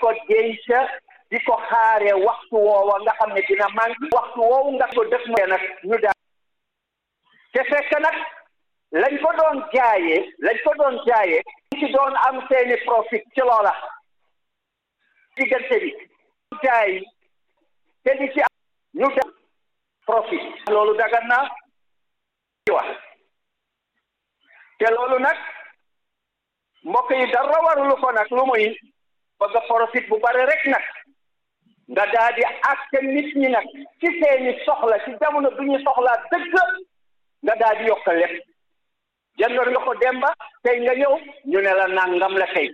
ko denc di ko xaare waxtu woowa nga xam ne dina manqué waxtu woowu nga ko def ma nag ñu daal te fekk nag lañ ko doon jaayee lañ ko doon jaayee ci doon am seeni profit ci loola diggante bi jaay te di ci ñu def profit loolu dagan na ci wax te loolu nag mbokk yi dara warulu ko nag lu muy bëgg profit bu bari rek nag nga daal di àtte nit ñi nag ci seeni soxla ci jamono bi ñu soxlaa dëgg nga daal di yokk lépp jëndoon nga ko demba tey nga ñëw ñu ne la nangam la tey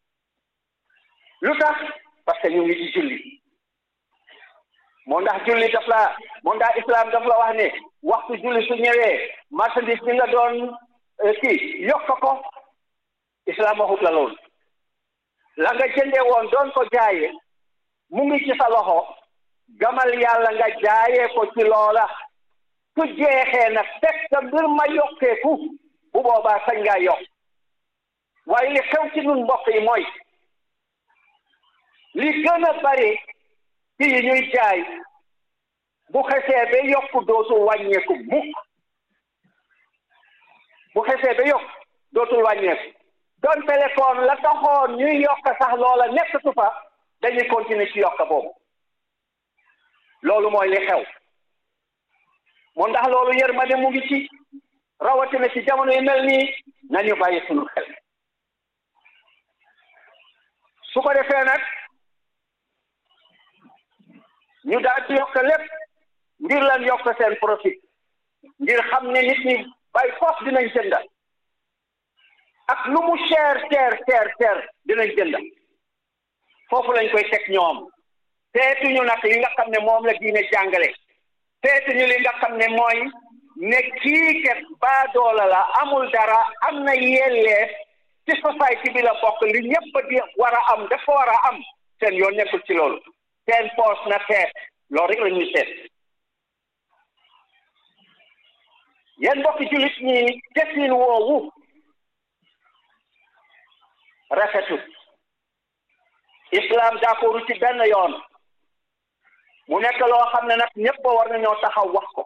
lu tax parce que ñu ngi ci julli moo ndax julli daf la moo ndax islam daf la wax ne waxtu julli su ñëwee marchandise bi nga doon kii yokk ko islam waxut la loolu la nga jëndee woon doon ko jaayee mu ngi ci sa loxo gamal yàlla nga jaayee ko ci loola su jeexee nag fekk mbir ma yokkeeku bu boobaa sañ ngaa yokk waaye li xew ci nun mbokk yi mooy li gën a bari ci yi ñuy jaay bu xesee ba yokk dootul wàññeeku mukk bu xesee ba yokk dootul wàññeeku doon téléphone la taxoon ñuy yokk sax loola nekkatu fa dañuy continuer ci yokk boobu loolu mooy li xew moo ndax loolu yërmande mu ngi ci rawatina ci jamono yu mel nii nañu bàyyi sunu xel su ko defee nag ñu daal di yokk lépp ngir lan yokk seen profit ngir xam ne nit ñi bay fos dinañ jënda ak lu mu cher cher cher cher dinañ jënda foofu lañ koy teg ñoom seetuñu nag li nga xam ne moom la diine jàngale seetuñu li nga xam ne mooy ne kii kat baadoola la amul dara am na yelleef ci société bi la bokk li ñëpp di war a am dafa war a am seen yoon nekkul ci loolu seen poos na teet loolu rek la ñuy seet yéen mbokki jullit ñi desin woowu rafetut islam d'accordu ci benn yoon mu nekk loo xam ne nag ñëpp war nañoo taxaw wax ko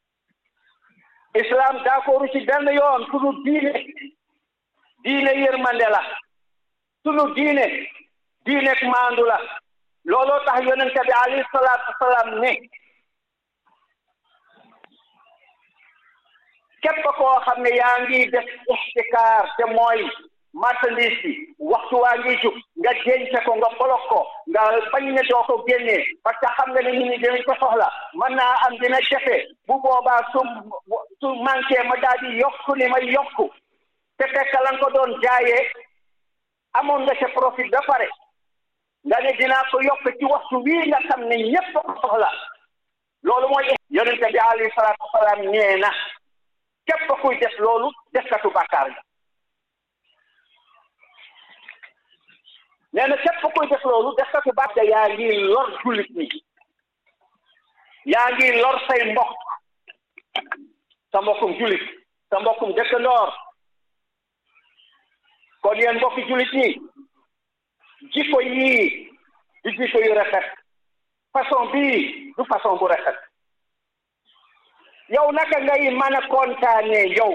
islam d'accordu ci benn yoon sunu diine diine yërmande la sunu diine diine maandu la looloo tax yonente bi alayhi salaatu wasalaam ne képp koo xam ne yaa ngi def ixtikaar te mooy marchandise bi waxtu waa ngi jug nga denc ko nga bolok ko nga bañ ne doo ko génnee parce que xam nga ne nit ñi dinañ ko soxla mën naa am dina jafe bu boobaa su su manqué ma daal di yokku ni ma yokku te fekk lan ko doon jaayee amoon nga ca profit ba pare nga ne dinaa ko yokk ci waxtu wii nga xam ne ñépp ko soxla loolu mooy yonente bi alayhi salaatu wasalaam nee na képp kuy def loolu defkatu bàkkaar nga nee na képp kuy def loolu defkatu bàkkaar yaa ngi lor jullit ñi yaa ngi lor say mbokk sa mbokkum jullit sa mbokkum dëkkandoor kon yéen mbokki jullit ñi jikko yii du jikko yu rafet façon bii du façon bu rafet yow naka ngay mën a kontaane yow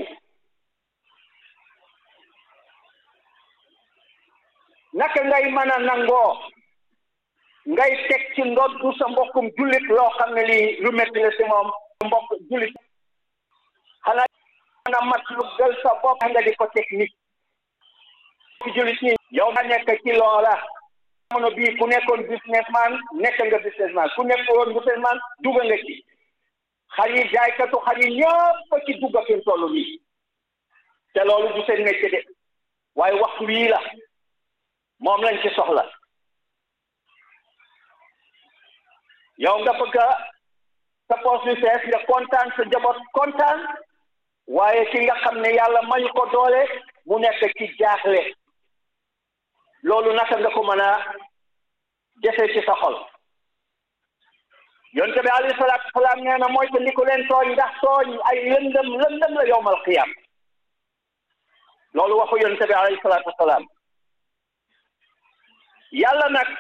naka ngay mën a nangoo ngay teg ci ndoddu sa mbokkum jullit loo xam ne lii lu métti la si moom mbokk jullit xanaa mën a mat lu gël sa bopp nga di ko teg nit ci jullit ñi yow nga nekk ci loola jamono bii ku nekkoon businessman nekk nga businessman ku nekkoon businessman dugg nga ci xar yi jaaykatu xar yi ñëpp ci dugg fi mu toll nii te loolu du seen métier de waaye waxtu wii la moom lañ ci soxla yow nga bëgg sa poche bi fees nga kontaan sa njaboot kontaan waaye ki nga xam ne yàlla mañu ko doole mu nekk ci jaaxle loolu naka nga ko mën a jëfee ci sa xol yonte bi alayhi salaatu wasalaam nee na mooy te ndi ko leen tooñ ndax tooñ ay lëndëm lëndëm la yowmal qiyam loolu waxu yonte bi alayhi salaatu wasalaam yàlla nag